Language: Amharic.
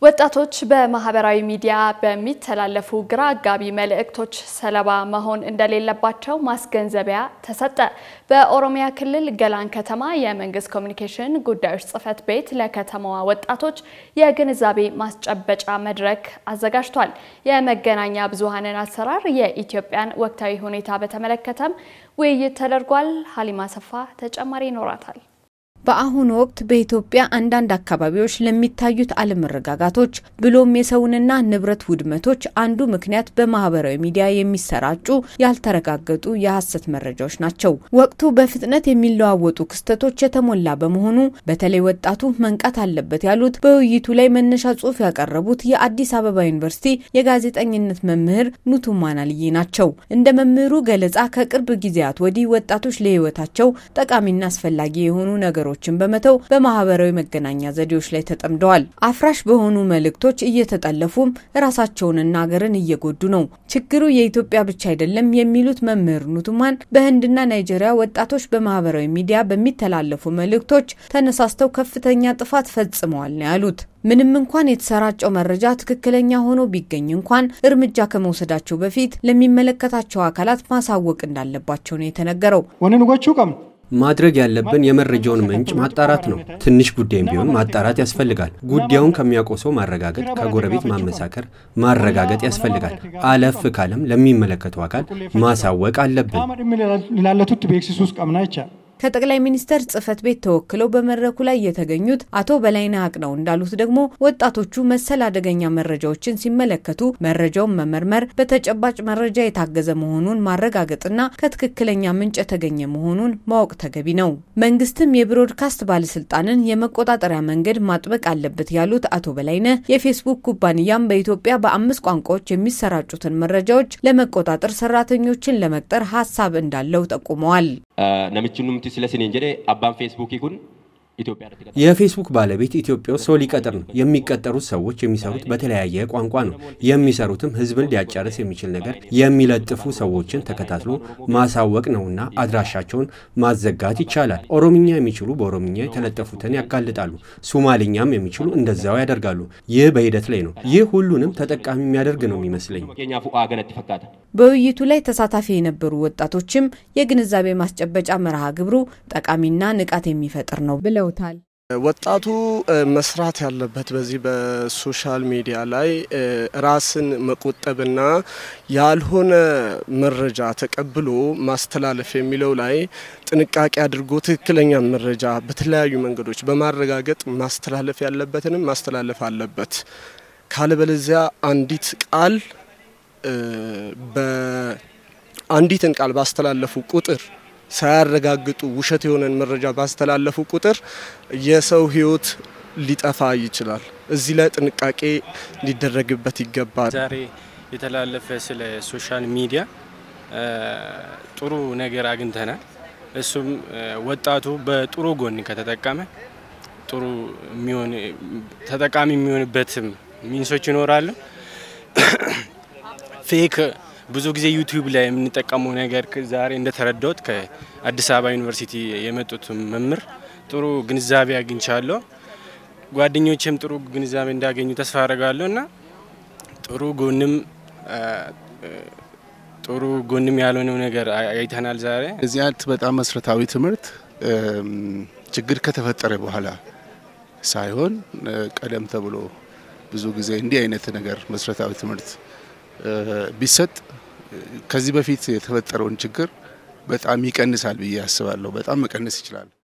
ወጣቶች በማህበራዊ ሚዲያ በሚተላለፉ ግራ አጋቢ መልእክቶች ሰለባ መሆን እንደሌለባቸው ማስገንዘቢያ ተሰጠ። በኦሮሚያ ክልል ገላን ከተማ የመንግስት ኮሚኒኬሽን ጉዳዮች ጽሕፈት ቤት ለከተማዋ ወጣቶች የግንዛቤ ማስጨበጫ መድረክ አዘጋጅቷል። የመገናኛ ብዙሃንን አሰራር፣ የኢትዮጵያን ወቅታዊ ሁኔታ በተመለከተም ውይይት ተደርጓል። ሀሊማ ሰፋ ተጨማሪ ይኖራታል። በአሁኑ ወቅት በኢትዮጵያ አንዳንድ አካባቢዎች ለሚታዩት አለመረጋጋቶች ብሎም የሰውንና ንብረት ውድመቶች አንዱ ምክንያት በማህበራዊ ሚዲያ የሚሰራጩ ያልተረጋገጡ የሐሰት መረጃዎች ናቸው። ወቅቱ በፍጥነት የሚለዋወጡ ክስተቶች የተሞላ በመሆኑ በተለይ ወጣቱ መንቃት አለበት ያሉት በውይይቱ ላይ መነሻ ጽሑፍ ያቀረቡት የአዲስ አበባ ዩኒቨርሲቲ የጋዜጠኝነት መምህር ኑቱማን አልዬ ናቸው። እንደ መምህሩ ገለጻ ከቅርብ ጊዜያት ወዲህ ወጣቶች ለሕይወታቸው ጠቃሚና አስፈላጊ የሆኑ ነገሮች ችን በመተው በማህበራዊ መገናኛ ዘዴዎች ላይ ተጠምደዋል። አፍራሽ በሆኑ መልእክቶች እየተጠለፉም ራሳቸውንና ሀገርን እየጎዱ ነው። ችግሩ የኢትዮጵያ ብቻ አይደለም የሚሉት መምህር ኑቱማን በህንድና ናይጄሪያ ወጣቶች በማህበራዊ ሚዲያ በሚተላለፉ መልእክቶች ተነሳስተው ከፍተኛ ጥፋት ፈጽመዋል ነው ያሉት። ምንም እንኳን የተሰራጨው መረጃ ትክክለኛ ሆኖ ቢገኝ እንኳን እርምጃ ከመውሰዳቸው በፊት ለሚመለከታቸው አካላት ማሳወቅ እንዳለባቸው ነው የተነገረው። ማድረግ ያለብን የመረጃውን ምንጭ ማጣራት ነው። ትንሽ ጉዳይም ቢሆን ማጣራት ያስፈልጋል። ጉዳዩን ከሚያውቀው ሰው ማረጋገጥ፣ ከጎረቤት ማመሳከር፣ ማረጋገጥ ያስፈልጋል። አለፍ ካለም ለሚመለከተው አካል ማሳወቅ አለብን። ከጠቅላይ ሚኒስተር ጽህፈት ቤት ተወክለው በመድረኩ ላይ የተገኙት አቶ በላይነህ አቅነው እንዳሉት ደግሞ ወጣቶቹ መሰል አደገኛ መረጃዎችን ሲመለከቱ መረጃውን መመርመር፣ በተጨባጭ መረጃ የታገዘ መሆኑን ማረጋገጥና ከትክክለኛ ምንጭ የተገኘ መሆኑን ማወቅ ተገቢ ነው። መንግስትም የብሮድካስት ባለስልጣንን የመቆጣጠሪያ መንገድ ማጥበቅ አለበት ያሉት አቶ በላይነህ የፌስቡክ ኩባንያም በኢትዮጵያ በአምስት ቋንቋዎች የሚሰራጩትን መረጃዎች ለመቆጣጠር ሰራተኞችን ለመቅጠር ሀሳብ እንዳለው ጠቁመዋል። ነምች ኑምቲ ስለስኔን ጀዴ አባን ፌስቡክ ይኩን የፌስቡክ ባለቤት ኢትዮጵያ ውስጥ ሰው ሊቀጥር ነው። የሚቀጠሩት ሰዎች የሚሰሩት በተለያየ ቋንቋ ነው። የሚሰሩትም ህዝብን ሊያጫርስ የሚችል ነገር የሚለጥፉ ሰዎችን ተከታትሎ ማሳወቅ ነውና አድራሻቸውን ማዘጋት ይቻላል። ኦሮምኛ የሚችሉ በኦሮምኛ የተለጠፉትን ያጋልጣሉ። ሱማሊኛም የሚችሉ እንደዛው ያደርጋሉ። ይህ በሂደት ላይ ነው። ይህ ሁሉንም ተጠቃሚ የሚያደርግ ነው የሚመስለኝ። በውይይቱ ላይ ተሳታፊ የነበሩ ወጣቶችም የግንዛቤ ማስጨበጫ መርሃ ግብሩ ጠቃሚና ንቃት የሚፈጥር ነው ብለውታል። ወጣቱ መስራት ያለበት በዚህ በሶሻል ሚዲያ ላይ ራስን መቆጠብና ያልሆነ መረጃ ተቀብሎ ማስተላለፍ የሚለው ላይ ጥንቃቄ አድርጎ ትክክለኛ መረጃ በተለያዩ መንገዶች በማረጋገጥ ማስተላለፍ ያለበትንም ማስተላለፍ አለበት። ካለበለዚያ አንዲት ቃል በአንዲትን ቃል ባስተላለፉ ቁጥር ሳያረጋግጡ ውሸት የሆነን መረጃ ባስተላለፉ ቁጥር የሰው ሕይወት ሊጠፋ ይችላል። እዚህ ላይ ጥንቃቄ ሊደረግበት ይገባል። ዛሬ የተላለፈ ስለ ሶሻል ሚዲያ ጥሩ ነገር አግኝተናል። እሱም ወጣቱ በጥሩ ጎን ከተጠቀመ ጥሩ የሚሆን ተጠቃሚ የሚሆንበትም ሚንሶች ይኖራሉ። ፌክ ብዙ ጊዜ ዩቲዩብ ላይ የምንጠቀመው ነገር ዛሬ እንደተረዳሁት ከአዲስ አበባ ዩኒቨርሲቲ የመጡት መምህር ጥሩ ግንዛቤ አግኝቻለሁ። ጓደኞችም ጥሩ ግንዛቤ እንዳገኙ ተስፋ አደርጋለሁ እና ጥሩ ጎንም ጥሩ ጎንም ያልሆነው ነገር አይተናል ዛሬ። እዚህ አይነት በጣም መሰረታዊ ትምህርት ችግር ከተፈጠረ በኋላ ሳይሆን ቀደም ተብሎ ብዙ ጊዜ እንዲህ አይነት ነገር መሰረታዊ ትምህርት ቢሰጥ ከዚህ በፊት የተፈጠረውን ችግር በጣም ይቀንሳል ብዬ አስባለሁ። በጣም መቀነስ ይችላል።